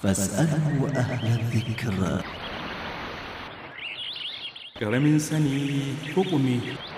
فاسأله أهل الذكر ƙaramin sani hukumi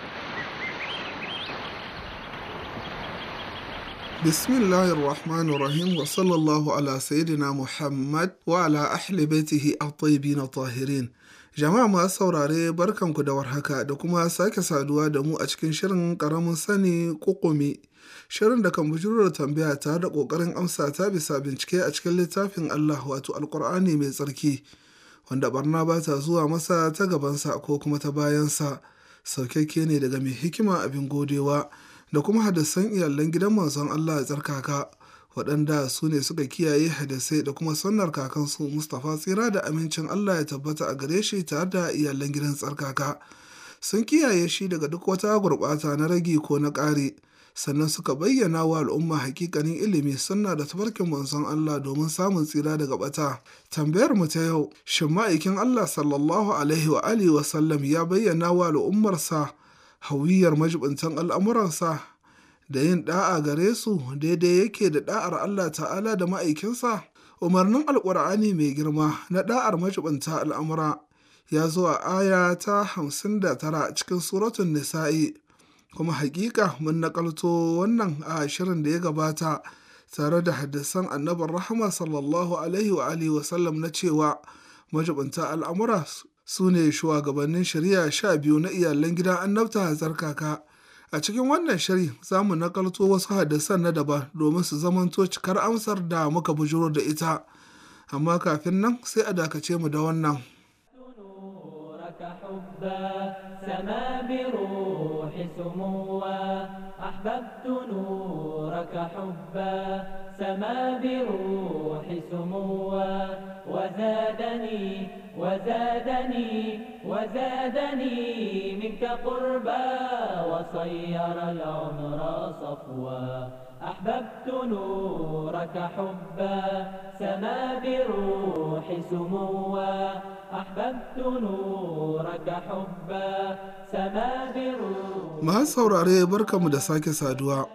bismillahir rahmanir rahim wa sallallahu ala sayyidina muhammad wa ala ahli baitihi at-tayyibin tahirin jama'a masu saurare barkanku da warhaka da kuma sake saduwa da mu a cikin shirin karamin sani kukumi shirin da kan bujuro da tambaya tare da kokarin amsa ta bisa bincike a cikin littafin Allah wato alkur'ani mai tsarki wanda barna ba ta zuwa masa ta gabansa ko kuma ta bayansa saukakke ne daga mai hikima abin godewa da kuma hadisan iyalan gidan manzon Allah ya tsarkaka waɗanda su ne suka kiyaye hadisai da kuma sunnar kakansu Mustapha tsira da amincin Allah ya tabbata a gare shi tare da iyalan gidan tsarkaka sun kiyaye shi daga duk wata gurɓata na ragi ko na ƙari sannan suka bayyana wa al'umma hakikanin ilimi sunna da tafarkin manzon Allah domin samun tsira daga bata tambayar mu ta yau shin ma'aikin Allah sallallahu alaihi wa alihi wa sallam ya bayyana wa al'ummarsa hawiyar majibintan al'amuransa da yin da'a gare su daidai yake da da'ar Allah ta'ala da ma'aikinsa umarnin alƙur'ani mai girma na da'ar majibinta al'amura ya zo a aya ta hamsin da tara cikin suratun nisa'i kuma hakika mun nakalto wannan a shirin da ya gabata tare da hadisan annabar rahama sallallahu alaihi wa alihi wasallam na cewa majibinta al'amura su ne shugabannin shari'a sha biyu na iyalan gidan annabta a tsarkaka a cikin wannan shiri za mu nakalto wasu hadisan na daban domin su zamanto cikar amsar da muka bujuro da ita amma kafin nan sai a dakace mu da wannan سما بروح سموا أحببت نورك حبا سما بروح سموا وزادني وزادني وزادني منك قربا وصير العمر صفوا أحببت نورك حبا سما بروح سموا أحببت نورك حبا سما بروح Masu saurare barkamu da sake saduwa.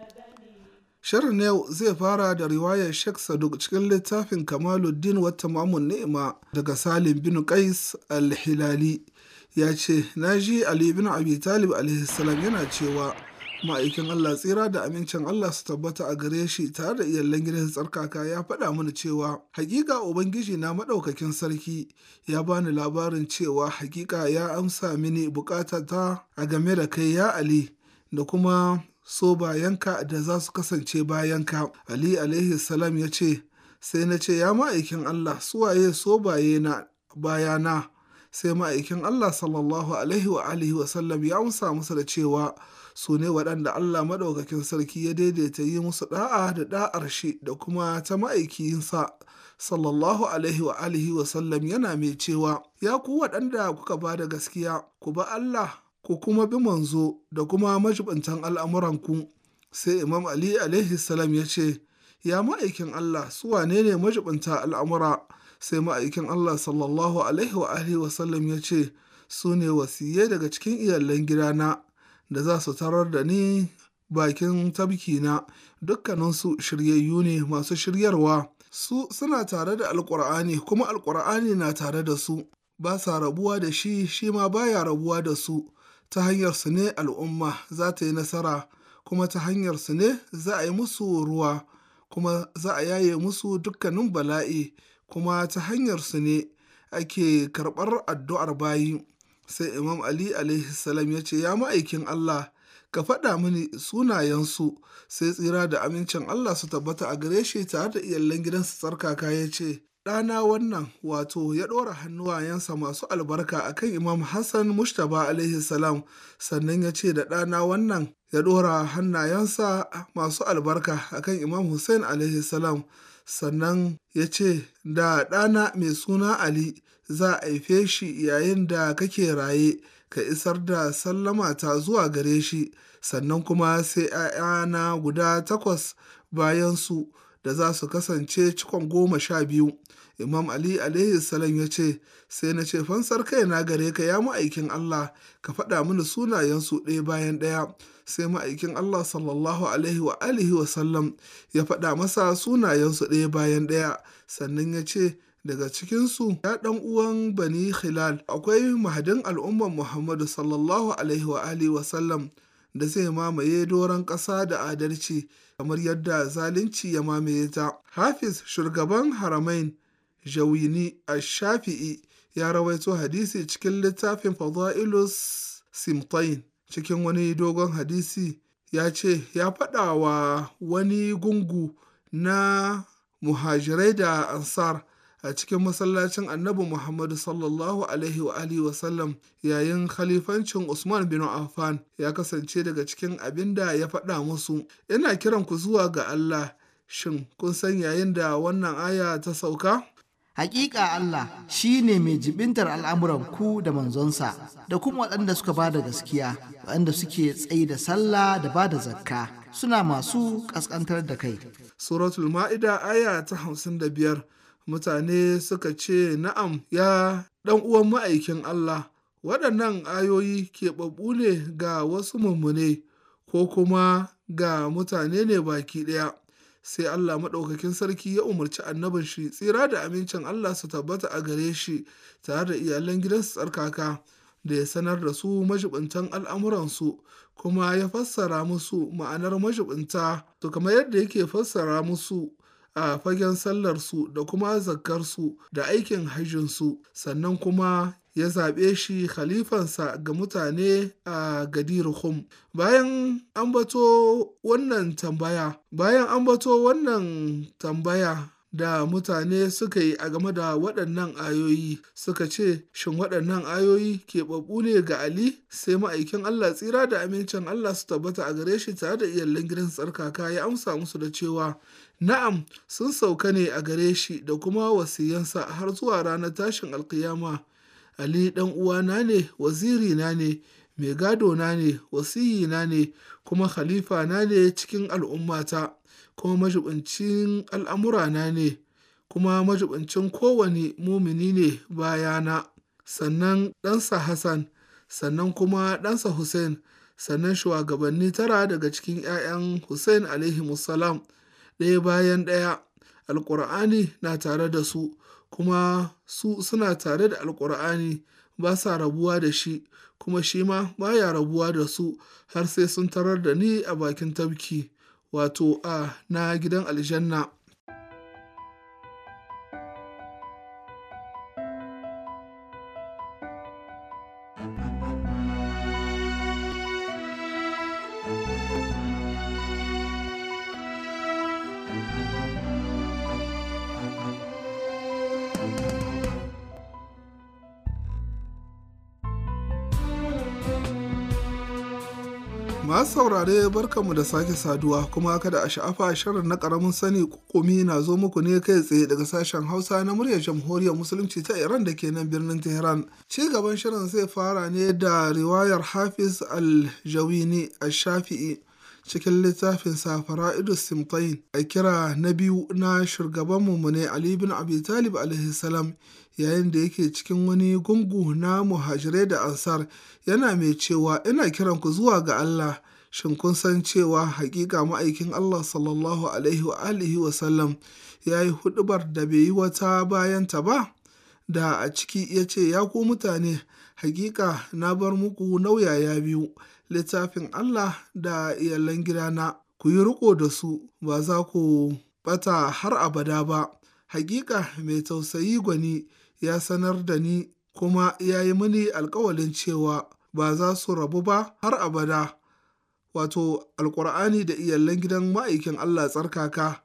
Shirin na yau zai fara da riwayar Sheikh Saduk cikin littafin Kamaluddin wata mamun ni'ima daga Salim bin Qais al-Hilali ya ce, Na ji Ali bin Abi Talib alaihissalam yana cewa ma'aikin Allah tsira da amincin Allah su tabbata a gare shi tare da iyalan gidan tsarkaka ya faɗa mana cewa hakika Ubangiji na maɗaukakin sarki ya bani labarin cewa hakika ya amsa mini bukatata a game da kai ya Ali da kuma so bayanka da za su kasance bayanka. Ali alaihi salam ya ce, sai na ce, ya ma'aikin Allah suwaye so baye na bayana. Sai ma'aikin Allah sallallahu alaihi wa alihi wa sallam ya amsa musu da cewa su ne waɗanda Allah maɗaukakin sarki ya daidaita yi musu ɗa'a da ɗa'ar shi da kuma ta ma'aikiyinsa sallallahu alaihi wa alihi wa sallam yana mai cewa ya ku waɗanda kuka ba da gaskiya ku ba Allah ku kuma bi manzo da kuma majibintan al'amuranku sai imam ali alaihi salam ya ce ya ma'aikin allah su wane ne majibinta al'amura sai ma'aikin allah sallallahu alaihi wa alihi wasallam ya ce su ne wasiyai daga cikin iyalan gidana da za su tarar da ni bakin tabkina dukkaninsu shiryayyu ne masu shiryarwa su suna tare da alkur'ani kuma alkur'ani na tare da su ba sa rabuwa da shi shi ma baya rabuwa da su ta hanyar su ne al'umma za ta yi nasara kuma ta hanyar su ne za a yi musu ruwa kuma za a yaye musu dukkanin bala'i kuma ta hanyar su ne ake karɓar addu'ar bayi sai imam ali alaihi salam ya ce ya ma'aikin allah ka faɗa mini sunayensu sai tsira da amincin allah su tabbata a gare shi tare da iyalan gidansu tsarkaka ya ce ɗana wannan wato ya ɗora hannuwayensa masu albarka akan imam hassan mushtaba alaihi salam sannan ya ce da ɗana wannan ya ɗora hannayensa masu albarka akan imam hussein alaihi salam sannan ya ce da ɗana mai suna ali za a haife shi yayin da kake raye ka isar da sallama ta zuwa gare shi sannan kuma sai ‘ya'yana guda takwas bayan su da za su kasance cikon goma sha biyu imam ali alaihi salam ya ce sai na ce fansar kaina gare ka ya ma'aikin allah ka faɗa mini sunayensu ɗaya bayan ɗaya sai ma'aikin allah sallallahu alaihi wa alihi wa sallam ya faɗa masa sunayensu ɗaya bayan ɗaya sannan ya ce daga cikinsu ya ɗan uwan bani hilal akwai mahadin al'ummar muhammadu sallallahu alaihi wa alihi wa sallam da zai mamaye doron ƙasa da adalci kamar yadda zalunci ya mamaye ta hafiz shugaban haramain jawini a shafi'i ya rawaito hadisi cikin littafin fada'ilus simtain cikin wani dogon hadisi ya ce ya faɗa wa wani gungu na muhajirai da ansar a cikin masallacin annabi Muhammadu sallallahu alaihi wa alihi wasallam yayin khalifancin Usman bin Affan ya kasance daga cikin abin da ya faɗa musu ina kiran ku zuwa ga Allah shin kun san yayin da wannan aya ta sauka Hakika Allah shi ne mai jibintar al'amuran ku da manzonsa da kuma waɗanda suka ba da gaskiya waɗanda suke tsayi da sallah da ba da zakka suna masu ƙasƙantar da kai. Suratul Ma'ida aya ta hamsin da biyar mutane suka ce na'am ya ɗan uwan ma'aikin Allah waɗannan ayoyi keɓaɓɓu ne ga wasu mummune ko kuma ga mutane ne baki ɗaya sai Allah maɗaukakin sarki ya umarci annabin shi tsira da amincin Allah su tabbata a gare shi tare da iyalan gidansu tsarkaka da ya sanar da su majibintan al'amuransu kuma ya fassara musu ma'anar majibinta to kamar yadda yake fassara musu a fagen sallarsu da kuma zakkarsu da aikin hajjinsu sannan kuma ya zaɓe shi khalifansa ga mutane a gadirhum bayan ambato wannan tambaya bayan ambato wannan tambaya da mutane suka yi a game da waɗannan ayoyi suka ce shin waɗannan ayoyi keɓaɓɓu ne ga Ali sai ma'aikin Allah tsira da amincin Allah su tabbata a gare shi tare da iyalan gidan tsarkaka ya amsa musu da cewa na'am sun sauka ne a gare shi da kuma wasiyansa har zuwa ranar tashin alkiyama Ali ɗan uwana ne wazirina ne mai gadona ne wasiyina ne kuma khalifa na ne cikin al'ummata kuma majibincin al'amurana ne kuma majibincin kowane mumini ne bayana sannan ɗansa Hassan sannan kuma ɗansa Hussein sannan shugabanni tara daga cikin ‘ya'yan Hussein alaihi salam ɗaya bayan ɗaya alƙur'ani na tare da su kuma su suna tare da alƙur'ani ba sa rabuwa da shi kuma shi ma baya rabuwa da su har sai sun tarar da ni a bakin tafki wato a na gidan aljanna masu saurare barkanmu da sake saduwa kuma kada a sha'afa shirin na karamin sani kukumi na zo muku ne kai tsaye daga sashen hausa na muryar jamhuriyar musulunci ta iran da ke nan birnin tehran ci gaban shirin zai fara ne da riwayar hafiz al-jawini al-shafi'i cikin littafin safara idus simtain a kira na biyu na shugaban mummune ali bin abi talib alaihi salam yayin da yake cikin wani gungu na muhajirai da ansar yana mai cewa ina kiran ku zuwa ga Allah shin kun san cewa hakika ma'aikin Allah sallallahu alaihi wa alihi wa sallam ya yi hudubar da bai yi wata bayanta ba da a ciki ya ce ya ku mutane hakika na bar muku nauyaya biyu littafin Allah da iyalan gidana ku yi riko da su ba za ku bata har abada ba hakika mai tausayi gwani ya sanar da ni kuma ya yi mini alkawalin cewa ba za su rabu ba har abada wato alkur'ani da iyalan gidan ma'aikin Allah tsarkaka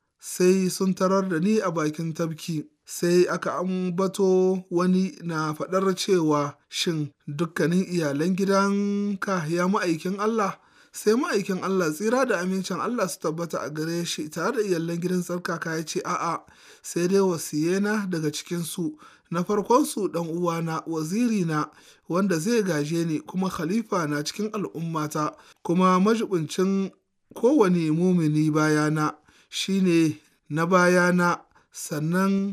sai sun tarar da ni a bakin tafki sai aka ambato wani na faɗar cewa shin dukkanin iyalan gidanka ya ma'aikin Allah sai ma'aikin Allah tsira da amincin Allah su tabbata a gare shi tare da iyalan gidan tsarkaka ya ce a'a sai dai wasiyena daga cikinsu na farkonsu ɗan uwana wazirina wanda zai gaje ni kuma khalifa na cikin al'ummata kuma majibincin kowane mumini bayana shine na bayana sannan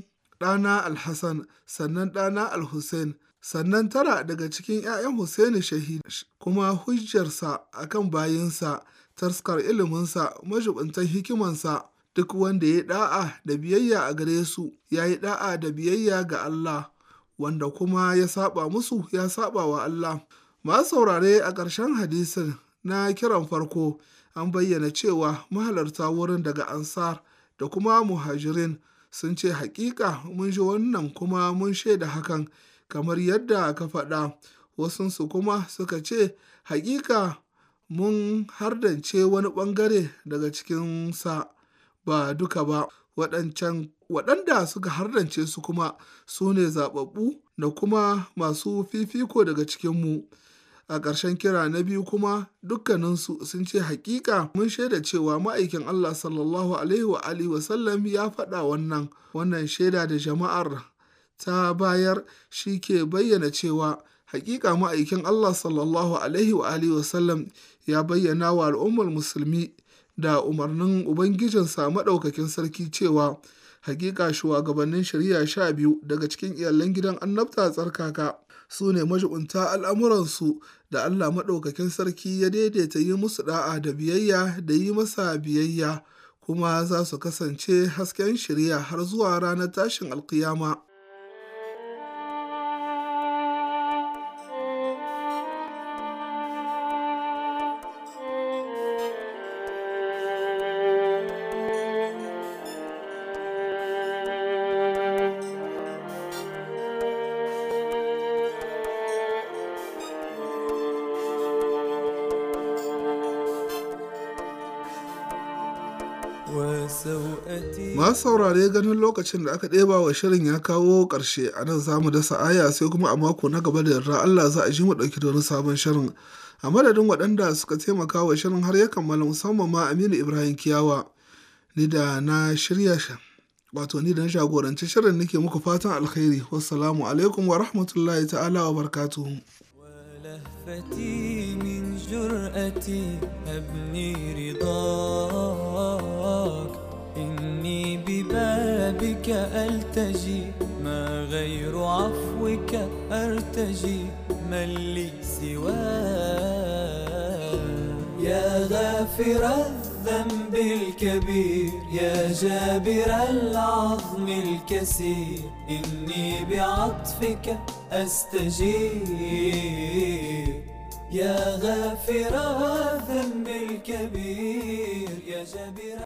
ɗana alhassan sannan ɗana alhussein sannan tara daga cikin 'ya'yan Hussaini shahid kuma hujjarsa akan bayinsa taskar iliminsa majubuntan hikimansa duk wanda ya da'a da biyayya a gare su ya yi da'a da biyayya ga Allah wanda kuma ya saba musu ya saba wa Allah masu saurare a ƙarshen hadisin na kiran farko an bayyana cewa mahalarta wurin daga ansar da kuma muhajirin sun ce hakika mun ji wannan kuma mun shaida hakan kamar yadda ka faɗa wasunsu kuma suka ce hakika mun hardance wani ɓangare daga cikinsa ba duka ba waɗancan waɗanda suka hardance su kuma su ne zaɓaɓɓu da kuma masu fifiko daga cikinmu a ƙarshen kira na biyu kuma dukkaninsu sun ce hakika mun shaida cewa ma'aikin Allah sallallahu alaihi wa alihi wasallam ya faɗa wannan wannan shaida da jama'ar ta bayar shi ke bayyana cewa hakika ma'aikin Allah sallallahu alaihi wa alihi wasallam ya bayyana wa al'ummar musulmi da umarnin ubangijinsa maɗaukakin sarki cewa hakika shugabannin shari'a sha biyu daga cikin iyalan gidan annabta tsarkaka su ne majibunta al'amuransu da Allah maɗaukakin sarki ya daidaita yi musu da'a da biyayya da yi masa biyayya kuma za su kasance hasken shari'a har zuwa ranar tashin alkiyama. Masu saurare ganin lokacin da aka ɗeba wa shirin ya kawo ƙarshe a nan za mu dasa aya sai kuma a mako na gaba da yarda Allah za a ji mu ɗauki da wani sabon shirin. A madadin waɗanda suka taimaka wa shirin har ya kammala musamman ma Aminu Ibrahim Kiyawa. Ni da na shirya wato ni da na jagoranci shirin nake muku fatan alkhairi. Wassalamu alaikum wa rahmatullahi ta'ala wa barakatuhu. لهفتي من جرأتي أبني رضاك إني ببابك ألتجي ما غير عفوك أرتجي من لي سواك يا غافر الذنب الكبير يا جابر العظم الكسير إني بعطفك أستجير يا غافر الذنب الكبير يا جابر